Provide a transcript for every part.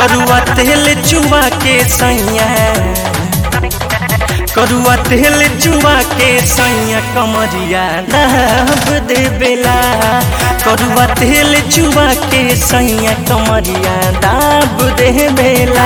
करुआ तेल चुआ के सैया करुआ तेल चुआ के सैया कमरिया दाब दे बेला करुआ तेल चुआ के सैया कमरिया दाब दे बेला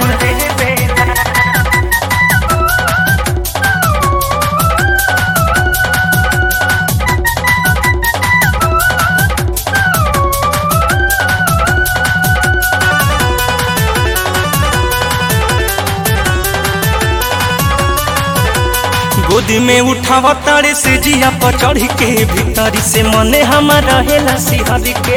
गोदी में उठावा तारे से जिया पर चढ़ के भीतरी से मने हमार रहेला सिहर के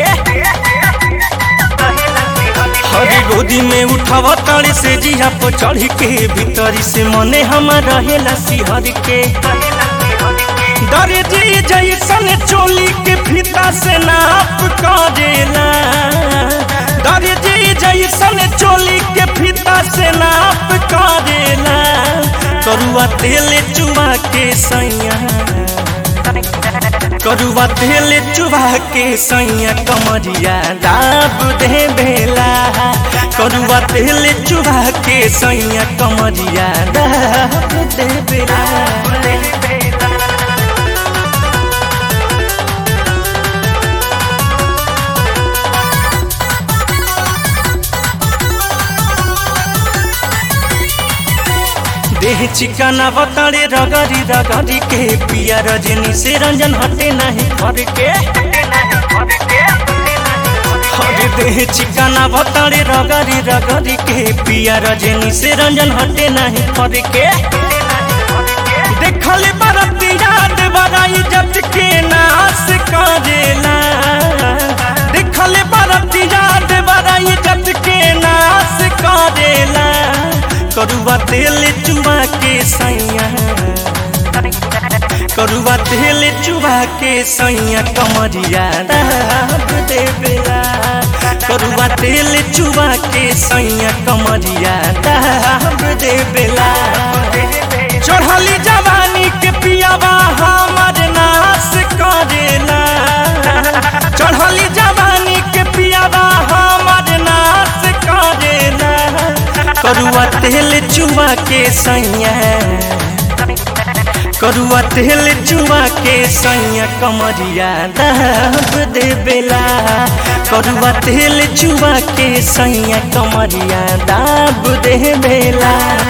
हरी गोदी में उठावा तारे से जिया पर चढ़ के भीतरी से मने हमार रहेला सिहर के डरे जी जैसन चोली के फीता से नाप करेला डरे जी जैसन चोली के फीता से नाप करेला करुआ तेल चुबा के सैया करुआ तेल चुबा के सैया कमरिया दाब दे बेला करुआ तेल चुबा के सैया कमरिया दाब दे बेला देह चिकना बताड़े रगड़ी रगड़ी के पिया रजनी से रंजन हटे नहीं घर के हरे देह चिकना बताड़े रगड़ी रगड़ी के पिया रजनी से रंजन हटे नहीं घर के देखल बरतिया देवराई जट के नाश करेला देखल बरतिया देवराई जट के नाश करेला करुआ तेल चुबा के सैया करुआ तेल चुबा के सैया कमरिया दाब दे बेला करुआ तेल चुबा के सैया कमरिया दाब दे बेला चढ़ली जवानी के पियावा हमर नाश करेला चढ़ली जवानी के पियावा हमर नाश करेला करुआ तेल चुआ के सैया करुआ तेल चुआ के सैया कमरिया दाब दे बेला करुआ तेल चुआ के सैया कमरिया दाब दे बेला